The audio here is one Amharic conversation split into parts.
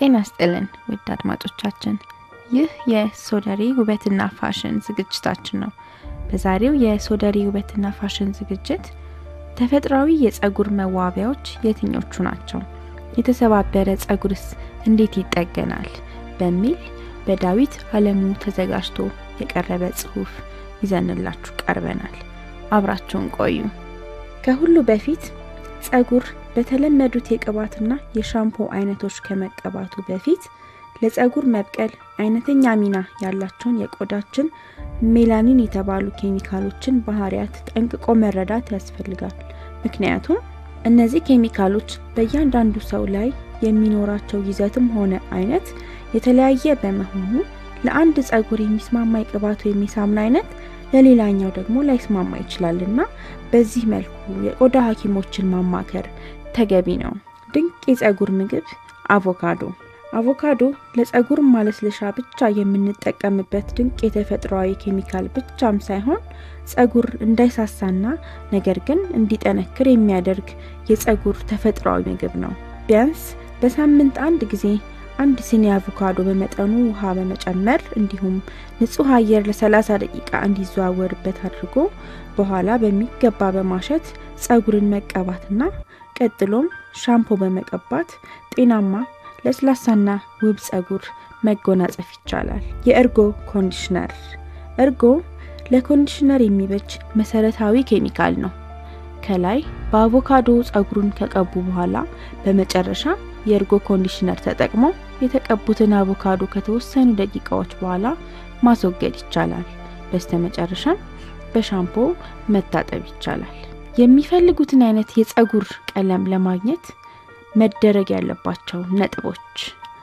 ጤና ስጥልን ውድ አድማጮቻችን፣ ይህ የሶደሬ ውበትና ፋሽን ዝግጅታችን ነው። በዛሬው የሶደሬ ውበትና ፋሽን ዝግጅት ተፈጥሯዊ የጸጉር መዋቢያዎች የትኞቹ ናቸው? የተሰባበረ ጸጉርስ እንዴት ይጠገናል? በሚል በዳዊት አለሙ ተዘጋጅቶ የቀረበ ጽሑፍ ይዘንላችሁ ቀርበናል። አብራችሁን ቆዩ። ከሁሉ በፊት ጸጉር በተለመዱት የቅባትና የሻምፖ አይነቶች ከመቀባቱ በፊት ለጸጉር መብቀል አይነተኛ ሚና ያላቸውን የቆዳችን ሜላኒን የተባሉ ኬሚካሎችን ባህሪያት ጠንቅቆ መረዳት ያስፈልጋል። ምክንያቱም እነዚህ ኬሚካሎች በእያንዳንዱ ሰው ላይ የሚኖራቸው ይዘትም ሆነ አይነት የተለያየ በመሆኑ ለአንድ ጸጉር የሚስማማ የቅባት ወይም የሳሙና አይነት ለሌላኛው ደግሞ ላይስማማ ይችላል እና በዚህ መልኩ የቆዳ ሐኪሞችን ማማከር ተገቢ ነው። ድንቅ የጸጉር ምግብ አቮካዶ። አቮካዶ ለጸጉር ማለስለሻ ብቻ የምንጠቀምበት ድንቅ የተፈጥሯዊ ኬሚካል ብቻም ሳይሆን ጸጉር እንዳይሳሳና ነገር ግን እንዲጠነክር የሚያደርግ የጸጉር ተፈጥሯዊ ምግብ ነው። ቢያንስ በሳምንት አንድ ጊዜ አንድ ሲኒ አቮካዶ በመጠኑ ውሃ በመጨመር እንዲሁም ንጹህ አየር ለ30 ደቂቃ እንዲዘዋወርበት አድርጎ በኋላ በሚገባ በማሸት ጸጉርን መቀባትና ቀጥሎም ሻምፖ በመቀባት ጤናማ ለስላሳና ውብ ጸጉር መጎናጸፍ ይቻላል። የእርጎ ኮንዲሽነር። እርጎ ለኮንዲሽነር የሚበጅ መሰረታዊ ኬሚካል ነው። ከላይ በአቮካዶ ጸጉሩን ከቀቡ በኋላ በመጨረሻ የእርጎ ኮንዲሽነር ተጠቅሞ የተቀቡትን አቮካዶ ከተወሰኑ ደቂቃዎች በኋላ ማስወገድ ይቻላል። በስተመጨረሻም በሻምፖ መታጠብ ይቻላል። የሚፈልጉትን አይነት የጸጉር ቀለም ለማግኘት መደረግ ያለባቸው ነጥቦች፣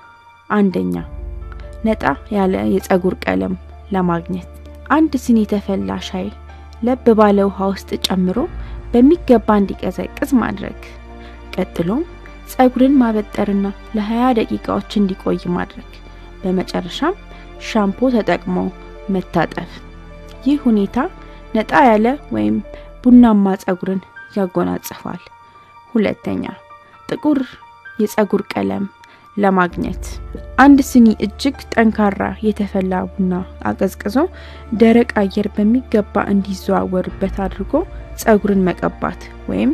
አንደኛ ነጣ ያለ የጸጉር ቀለም ለማግኘት አንድ ሲኒ የተፈላ ሻይ ለብ ባለ ውሃ ውስጥ ጨምሮ በሚገባ እንዲቀዘቅዝ ማድረግ። ቀጥሎም ጸጉርን ማበጠርና ለ20 ደቂቃዎች እንዲቆይ ማድረግ። በመጨረሻም ሻምፖ ተጠቅሞ መታጠብ። ይህ ሁኔታ ነጣ ያለ ወይም ቡናማ ጸጉርን ያጎናጽፋል። ሁለተኛ ጥቁር የጸጉር ቀለም ለማግኘት አንድ ስኒ እጅግ ጠንካራ የተፈላ ቡና አቀዝቅዞ ደረቅ አየር በሚገባ እንዲዘዋወርበት አድርጎ ጸጉርን መቀባት ወይም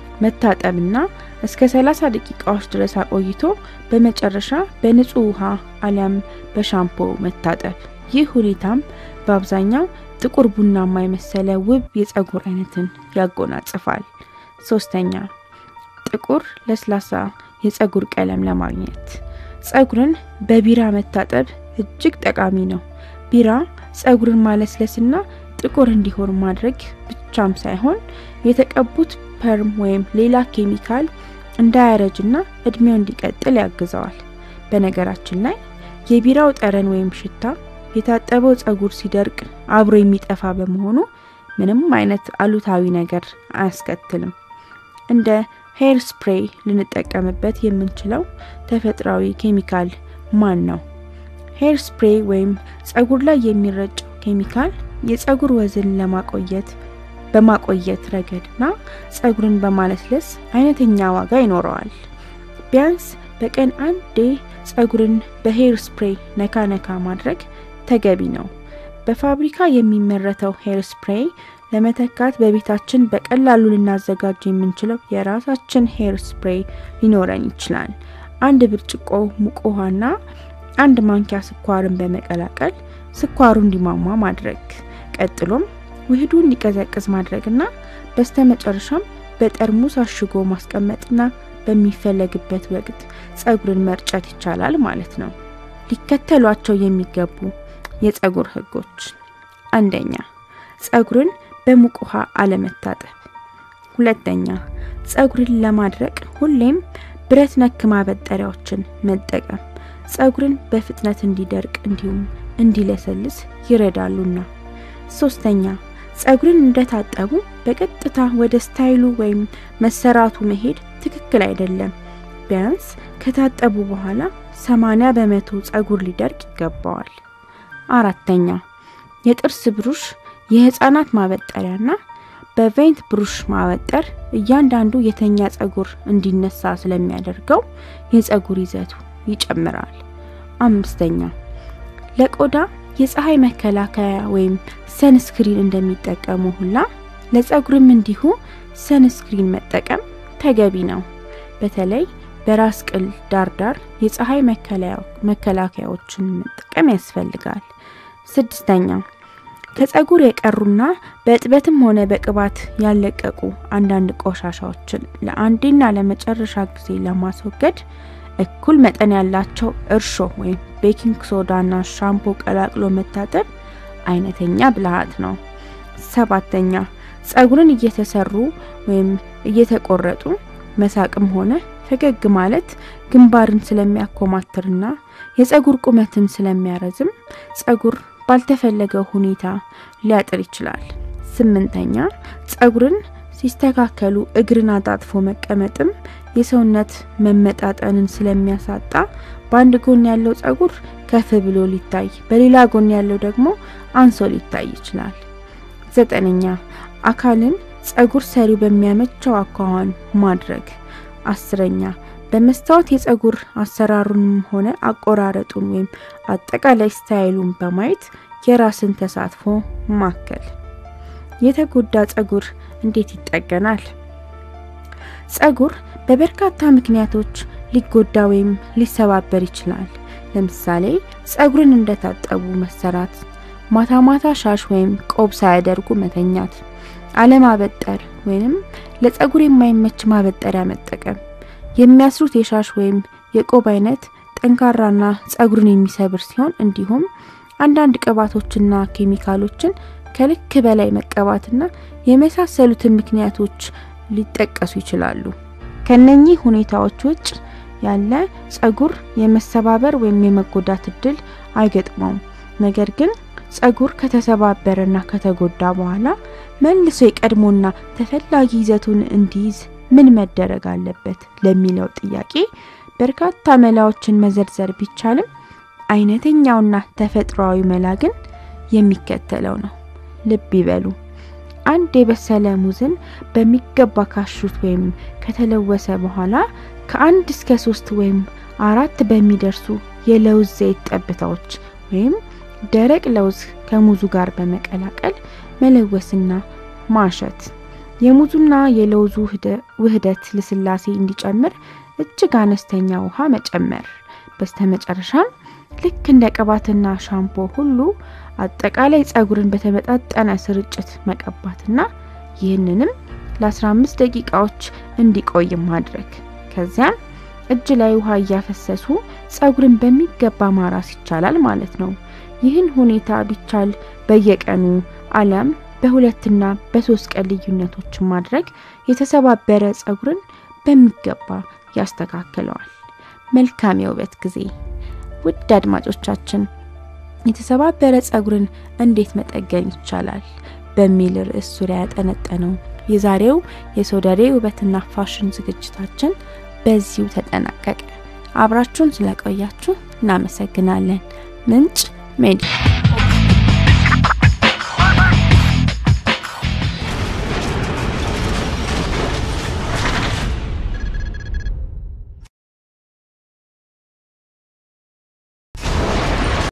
መታጠብና እስከ 30 ደቂቃዎች ድረስ አቆይቶ በመጨረሻ በንጹህ ውሃ አሊያም በሻምፖ መታጠብ። ይህ ሁኔታም በአብዛኛው ጥቁር ቡናማ የመሰለ ውብ የጸጉር አይነትን ያጎናጽፋል። ሶስተኛ ጥቁር ለስላሳ የጸጉር ቀለም ለማግኘት ጸጉርን በቢራ መታጠብ እጅግ ጠቃሚ ነው። ቢራ ጸጉርን ማለስለስና ጥቁር እንዲሆን ማድረግ ብቻም ሳይሆን የተቀቡት ፐርም ወይም ሌላ ኬሚካል እንዳያረጅና እድሜው እንዲቀጥል ያግዘዋል። በነገራችን ላይ የቢራው ጠረን ወይም ሽታ የታጠበው ጸጉር ሲደርቅ አብሮ የሚጠፋ በመሆኑ ምንም አይነት አሉታዊ ነገር አያስከትልም። እንደ ሄር ስፕሬይ ልንጠቀምበት የምንችለው ተፈጥሯዊ ኬሚካል ማን ነው? ሄር ስፕሬይ ወይም ጸጉር ላይ የሚረጨው ኬሚካል የጸጉር ወዝን ለማቆየት በማቆየት ረገድና ጸጉርን በማለስለስ አይነተኛ ዋጋ ይኖረዋል። ቢያንስ በቀን አንዴ ጸጉርን በሄር ስፕሬይ ነካ ነካ ማድረግ ተገቢ ነው። በፋብሪካ የሚመረተው ሄር ስፕሬይ ለመተካት በቤታችን በቀላሉ ልናዘጋጅ የምንችለው የራሳችን ሄር ስፕሬይ ሊኖረን ይችላል። አንድ ብርጭቆ ሙቅ ውሃና አንድ ማንኪያ ስኳርን በመቀላቀል ስኳሩ እንዲሟሟ ማድረግ፣ ቀጥሎም ውህዱ እንዲቀዘቅዝ ማድረግና በስተመጨረሻም በጠርሙስ አሽጎ ማስቀመጥና በሚፈለግበት ወቅት ጸጉርን መርጨት ይቻላል ማለት ነው። ሊከተሏቸው የሚገቡ የጸጉር ህጎች፣ አንደኛ ጸጉርን በሙቅ ውሃ አለመታጠብ። ሁለተኛ ጸጉርን ለማድረቅ ሁሌም ብረት ነክ ማበጠሪያዎችን መጠቀም ጸጉርን በፍጥነት እንዲደርቅ እንዲሁም እንዲለሰልስ ይረዳሉና። ሶስተኛ ጸጉርን እንደታጠቡ በቀጥታ ወደ ስታይሉ ወይም መሰራቱ መሄድ ትክክል አይደለም። ቢያንስ ከታጠቡ በኋላ 80 በመቶ ጸጉር ሊደርቅ ይገባዋል። አራተኛ የጥርስ ብሩሽ የህፃናት ማበጠሪያና በቬንት ብሩሽ ማበጠር እያንዳንዱ የተኛ ጸጉር እንዲነሳ ስለሚያደርገው የጸጉር ይዘቱ ይጨምራል። አምስተኛ ለቆዳ የፀሐይ መከላከያ ወይም ሰንስክሪን እንደሚጠቀሙ ሁላ ለፀጉርም እንዲሁ ሰንስክሪን መጠቀም ተገቢ ነው። በተለይ በራስ ቅል ዳርዳር የፀሐይ መከላከያዎችን መጠቀም ያስፈልጋል። ስድስተኛ ከፀጉር የቀሩና በእጥበትም ሆነ በቅባት ያለቀቁ አንዳንድ ቆሻሻዎችን ለአንዴና ለመጨረሻ ጊዜ ለማስወገድ እኩል መጠን ያላቸው እርሾ ወይም ቤኪንግ ሶዳና ሻምፖ ቀላቅሎ መታጠብ አይነተኛ ብልሃት ነው። ሰባተኛ ፀጉርን እየተሰሩ ወይም እየተቆረጡ መሳቅም ሆነ ፈገግ ማለት ግንባርን ስለሚያኮማትርና የፀጉር ቁመትን ስለሚያረዝም ፀጉር ባልተፈለገው ሁኔታ ሊያጥር ይችላል። ስምንተኛ ፀጉርን ሲስተካከሉ እግርን አጣጥፎ መቀመጥም የሰውነት መመጣጠንን ስለሚያሳጣ በአንድ ጎን ያለው ፀጉር ከፍ ብሎ ሊታይ፣ በሌላ ጎን ያለው ደግሞ አንሶ ሊታይ ይችላል። ዘጠነኛ አካልን ፀጉር ሰሪው በሚያመቸው አኳኋን ማድረግ። አስረኛ በመስታወት የፀጉር አሰራሩንም ሆነ አቆራረጡን ወይም አጠቃላይ ስታይሉን በማየት የራስን ተሳትፎ ማከል። የተጎዳ ፀጉር እንዴት ይጠገናል? ፀጉር በበርካታ ምክንያቶች ሊጎዳ ወይም ሊሰባበር ይችላል። ለምሳሌ ፀጉርን እንደታጠቡ መሰራት፣ ማታ ማታ ሻሽ ወይም ቆብ ሳያደርጉ መተኛት፣ አለማበጠር ወይም ለፀጉር የማይመች ማበጠሪያ መጠቀም፣ የሚያስሩት የሻሽ ወይም የቆብ አይነት ጠንካራና ፀጉርን የሚሰብር ሲሆን እንዲሁም አንዳንድ ቅባቶችና ኬሚካሎችን ከልክ በላይ መቀባትና የመሳሰሉትን ምክንያቶች ሊጠቀሱ ይችላሉ። ከነኚህ ሁኔታዎች ውጭ ያለ ፀጉር የመሰባበር ወይም የመጎዳት እድል አይገጥመውም። ነገር ግን ፀጉር ከተሰባበረና ከተጎዳ በኋላ መልሶ የቀድሞና ተፈላጊ ይዘቱን እንዲይዝ ምን መደረግ አለበት ለሚለው ጥያቄ በርካታ መላዎችን መዘርዘር ቢቻልም አይነተኛውና ተፈጥሯዊ መላ ግን የሚከተለው ነው። ልብ ይበሉ። አንድ የበሰለ ሙዝን በሚገባ ካሹት ወይም ከተለወሰ በኋላ ከአንድ እስከ ሶስት ወይም አራት በሚደርሱ የለውዝ ዘይት ጠብታዎች ወይም ደረቅ ለውዝ ከሙዙ ጋር በመቀላቀል መለወስና ማሸት። የሙዙና የለውዙ ውህደት ልስላሴ እንዲጨምር እጅግ አነስተኛ ውሃ መጨመር። በስተመጨረሻም ልክ እንደ ቅባትና ሻምፖ ሁሉ አጠቃላይ ፀጉርን በተመጣጠነ ስርጭት መቀባትና ይህንንም ለ15 ደቂቃዎች እንዲቆይ ማድረግ። ከዚያም እጅ ላይ ውሃ እያፈሰሱ ፀጉርን በሚገባ ማራስ ይቻላል ማለት ነው። ይህን ሁኔታ ቢቻል በየቀኑ አሊያም በሁለትና በሶስት ቀን ልዩነቶች ማድረግ የተሰባበረ ፀጉርን በሚገባ ያስተካክለዋል። መልካም የውበት ጊዜ። ውድ አድማጮቻችን የተሰባበረ ፀጉርን እንዴት መጠገን ይቻላል በሚል ርዕስ ዙሪያ ያጠነጠነው የዛሬው የሶደሬ ውበትና ፋሽን ዝግጅታችን በዚሁ ተጠናቀቀ። አብራችሁን ስለቆያችሁ እናመሰግናለን። ምንጭ ሜዲ